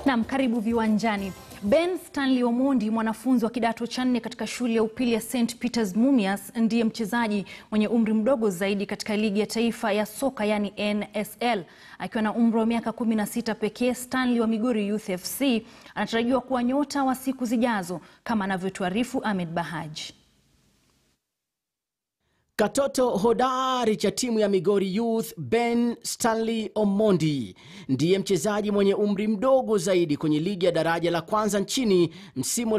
Naam, karibu viwanjani. Ben Stanley Omondi, mwanafunzi wa kidato cha nne katika shule ya upili ya St Peters Mumias, ndiye mchezaji mwenye umri mdogo zaidi katika ligi ya taifa ya soka yani NSL. Akiwa na umri wa miaka 16 pekee, Stanley wa Migori Youth FC anatarajiwa kuwa nyota wa siku zijazo, kama anavyotuarifu Ahmed Bahaj. Katoto hodari cha timu ya Migori Youth Ben Stanley Omondi ndiye mchezaji mwenye umri mdogo zaidi kwenye ligi ya daraja la kwanza nchini msimu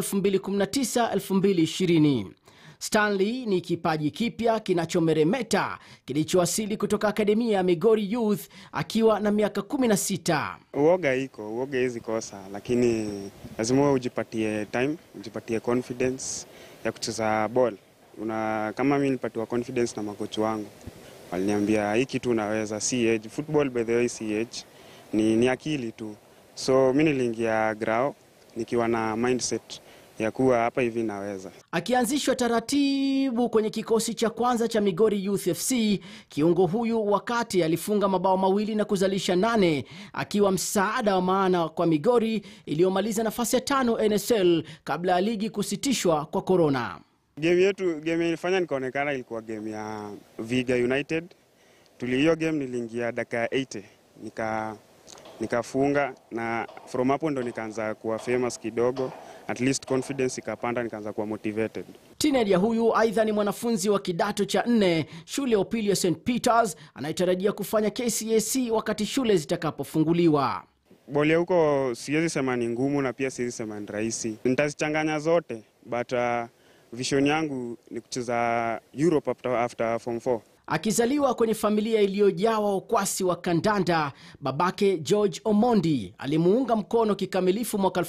2019-2020. Stanley ni kipaji kipya kinachomeremeta kilichowasili kutoka akademia ya Migori Youth akiwa na miaka 16. Uoga iko, uoga hizi kosa, lakini lazima ujipatie time, ujipatie confidence ya kucheza ball. Una, kama mimi nilipatiwa confidence na makochi wangu, waliniambia hii kitu unaweza, si age. Football by the way si age, ni, ni akili tu. So mi niliingia grao nikiwa na mindset ya kuwa hapa hivi naweza. Akianzishwa taratibu kwenye kikosi cha kwanza cha Migori Youth FC, kiungo huyu wakati alifunga mabao mawili na kuzalisha nane, akiwa msaada wa maana kwa Migori iliyomaliza nafasi ya tano NSL kabla ya ligi kusitishwa kwa korona. Game yetu game ilifanya nikaonekana ilikuwa game ya Viga United. Tuli hiyo game niliingia dakika ya 80 nika nikafunga na from hapo ndo nikaanza kuwa famous kidogo, at least confidence ikapanda, nikaanza kuwa motivated. Teenager huyu aidha ni mwanafunzi wa kidato cha nne shule ya upili ya St Peters anayetarajia kufanya KCSE wakati shule zitakapofunguliwa. Boli ya huko siwezi sema ni ngumu na pia siwezi sema ni rahisi, nitazichanganya zote but uh, vision yangu ni kucheza Europe after, after form 4. Akizaliwa kwenye familia iliyojawa ukwasi wa kandanda, babake George Omondi alimuunga mkono kikamilifu mwaka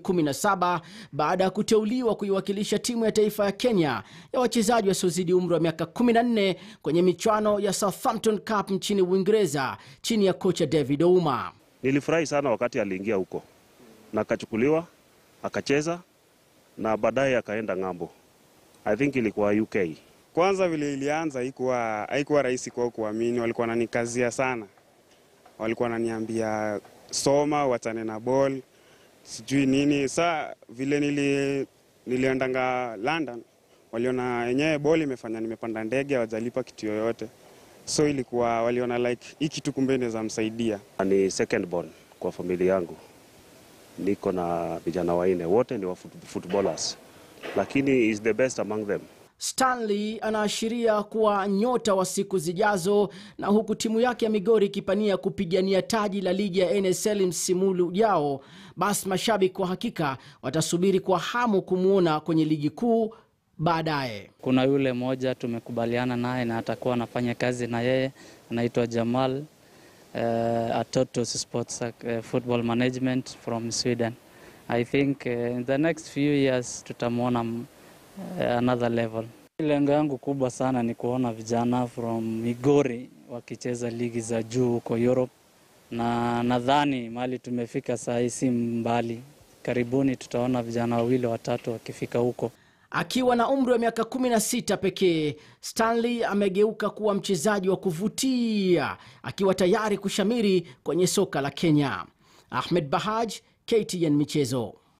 2017 baada ya kuteuliwa kuiwakilisha timu ya taifa ya Kenya ya wachezaji wasiozidi umri wa miaka 14 kwenye michuano ya Southampton Cup nchini Uingereza chini ya kocha David Ouma. Nilifurahi sana wakati aliingia huko na akachukuliwa akacheza na baadaye akaenda ng'ambo. I think ilikuwa UK. Kwanza vile ilianza haikuwa haikuwa rahisi kwao kuamini, walikuwa wananikazia sana, walikuwa wananiambia soma, wachane na ball, sijui nini. Saa vile nili, niliendanga London, waliona yenyewe ball imefanya nimepanda ndege, hawajalipa kitu yoyote, so ilikuwa waliona like hii kitu kumbe inaweza msaidia. Ni second born kwa familia yangu, niko na vijana wanne, wote ni wa foot- footballers, lakini is the best among them. Stanley anaashiria kuwa nyota wa siku zijazo, na huku timu yake ya Migori ikipania kupigania taji la ligi ya NSL msimu ujao, basi mashabiki kwa hakika watasubiri kwa hamu kumwona kwenye ligi kuu baadaye. Kuna yule mmoja tumekubaliana naye na atakuwa anafanya kazi na yeye, anaitwa Jamal uh, Atotos Sports uh, Football Management from Sweden. I think uh, in the next few years tutamwona uh, another level. Lengo yangu kubwa sana ni kuona vijana from Migori wakicheza ligi za juu huko Europe, na nadhani mahali tumefika saa hii si mbali. Karibuni tutaona vijana wawili watatu wakifika huko. Akiwa na umri wa miaka 16 pekee, Stanley amegeuka kuwa mchezaji wa kuvutia, akiwa tayari kushamiri kwenye soka la Kenya. Ahmed Bahaj, KTN Michezo.